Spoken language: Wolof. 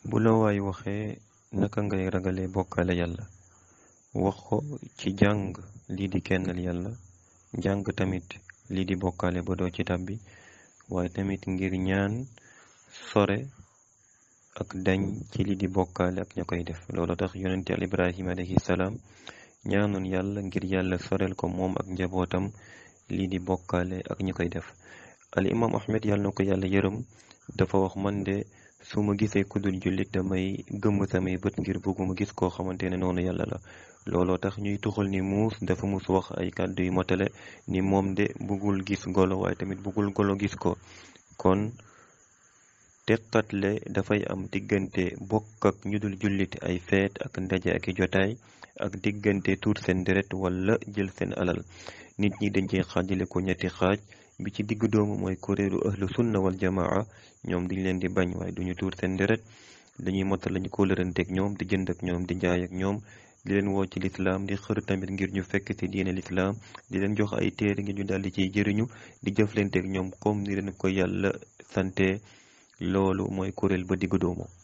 bu la waay waxee naka ngay ragale bokkaale yàlla wax ko ci jàng lii di kennal yàlla jàng tamit lii di bokkaale ba doo ci tàbbi waaye tamit ngir ñaan sore ak dañ ci lii di bokkaale ak ña koy def loolu tax yonente al ibrahima alayhi salaam ñaanoon yàlla ngir yàlla sorel ko moom ak njabootam lii di bokkaale ak ñi koy def al imam ahmed yàlla na ko yàlla yërëm dafa wax man de su ma gisee kudul jullit damay gëmm samay bët ngir bëgguma gis koo xamante ne noonu yàlla la looloo tax ñuy tuxal ni muus dafa mus wax ay kàddu yu motale ni moom de bëggul gis golo waaye tamit bëggul golo gis ko kon teqatle dafay am diggante bokk ak ñu dul jullit ay feet ak ndaje ak i jotaay ak diggante tuur seen deret wala jël seen alal nit ñi dañ cee xaajale ko ñetti xaaj bi ci digg doomu mooy kuréelu ahlu sunna wal jamaa ñoom diñ leen di bañ waaye duñu tuur seen deret dañuy motal lañu ko lëranteeg ñoom di jënd ak ñoom di jaay ak ñoom di leen woo ci lislaam di xër tamit ngir ñu fekk ci diine lislaam di leen jox ay téere ngir ñu daldi ciy jëriñu di jëflanteeg ñoom comme ni leen ko yàlla sante loolu mooy kuréel ba digg doomu